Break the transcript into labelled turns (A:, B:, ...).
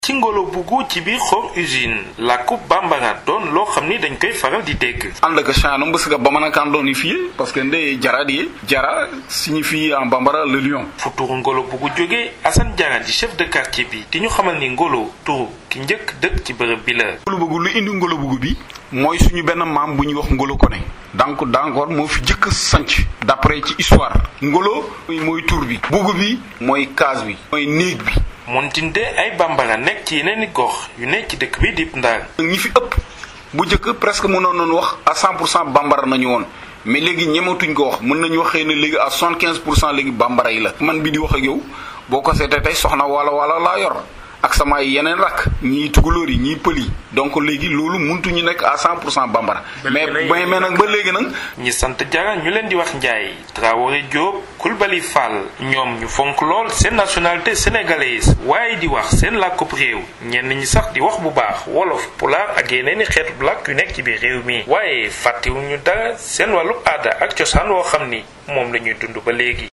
A: ci ngolo bugu ci biir xor usine làkku bambara doon loo xam ni dañ koy faral di dégg
B: anda ka chano mbësga bamanankan ɗon fiye parce que nde jaradi ye jara signifie en bambara le lion
A: fu turu ngolo bugu jóge Assane Diarra di chef de quartier bi di ñu xamal ni ngolo turu ki njëkk dëkk ci bërëb bi la
B: ngolo bugu lu indi ngolo bugu bi mooy suñu benn maam bu ñuy wax ngolo kone donc d'accord moo fi jëkk sanc d'après ci histoire ngolo mooy tur bi bugu bi mooy case bi mooy néeg bi
A: montinde ay bambara nekk ci yeneen i gox yu nekk ci dëkk bi di Ndar
B: ñi fi ëpp bu njëkk presque mënoon nañu wax à 100 pour cent bambara nañu woon mais léegi ñematuñ ko wax mën nañu wax xëy na léegi à 75 pour cent léegi bambara yi la. man bi di wax ak yow boo ko seetee tey soxna wala wala laa yor ak sama yeneen rakk ñii tugalóor yi ñii pël yi donc léegi loolu muntu ñu nekk à 100 pour cent bambara. mais mais mais nag ba léegi nag.
A: ñi sant Diarra ñu leen di wax Ndiaye Traoré Diop Coulibaly Fall ñoom ñu fonk lool seen nationalité sénégalaise waaye di wax seen làkkub réew ñenn ñi sax di wax bu baax wolof pulaar ak yeneen i xeetu làkk yu nekk ci biir réew mi waaye fàttewuñu dara seen wàllu aada ak cosaan woo xam ni moom la ñuy dund ba léegi.